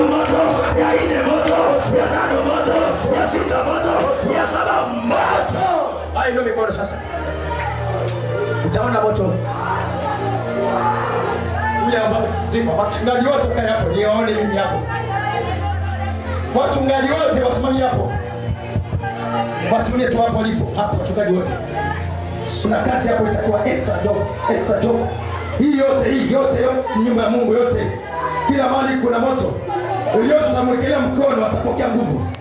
tatu moto, ya nne moto, ya tano moto, ya sita moto, ya saba moto. Haya ndio mikono sasa, utaona moto ule ambao ziko wachungaji wote kae hapo, niwaone mimi hapo. Wachungaji wote wasimamie hapo, wasimamie tu hapo walipo hapo, wachungaji wote. Kuna kazi hapo itakuwa extra job, extra job. Hii yote hii yote yote ni nyumba ya Mungu yote, kila mahali kuna moto. Yoyote utamwekelea mkono atapokea nguvu.